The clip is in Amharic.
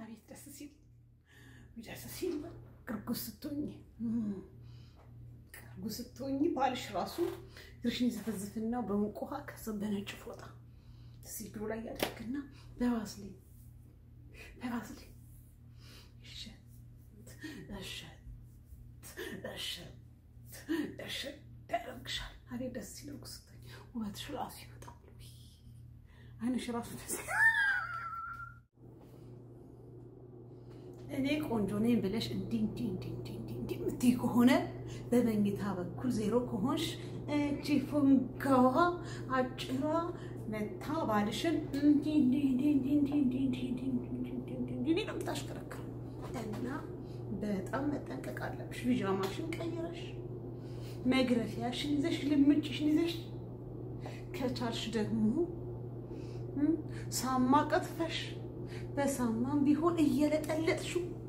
አቤት ደስ ሲል ደስ ሲል እርጉዝ ስትሆኝ እርጉዝ ስትሆኝ ባልሽ ራሱ እግርሽን ይዘፈዝፍና በሙቅ ውሃ ከዛ በነጭ ፎጣ እዚህ እግሩ ላይ ያደርግና በባስሊን በባስሊን እሸት እሸት እሸት እሸት ያደርግሻል። አቤት ደስ ሲል እርጉዝ ስትሆኝ ውበትሽ ራሱ ይመጣል። አይንሽ ራሱ ደስ እኔ ቆንጆ ነኝ ብለሽ እንዲህ እንዲህ እንዲህ እንዲህ እንዲህ እንዲህ የምትይ ከሆነ በመኝታ በኩል ዜሮ ከሆንሽ እቺ ፉንጋዋ አጭሯ መታ ባልሽን እንዲህ እንዲህ እንዲህ እንዲህ እንዲህ እንዲህ እንዲህ እንዲህ እንዲህ እንዲህ እንዲህ እንዲህ እንዲህ ነው የምታሽከረክረው እና በጣም መጠንቀቅ አለብሽ። ቢጃማሽን ቀይረሽ መግረፊያሽን ይዘሽ ልምጭሽን ይዘሽ ከቻልሽ ደግሞ ሳማ ቀጥፈሽ በሳማም ቢሆን እየለጠለጥሽው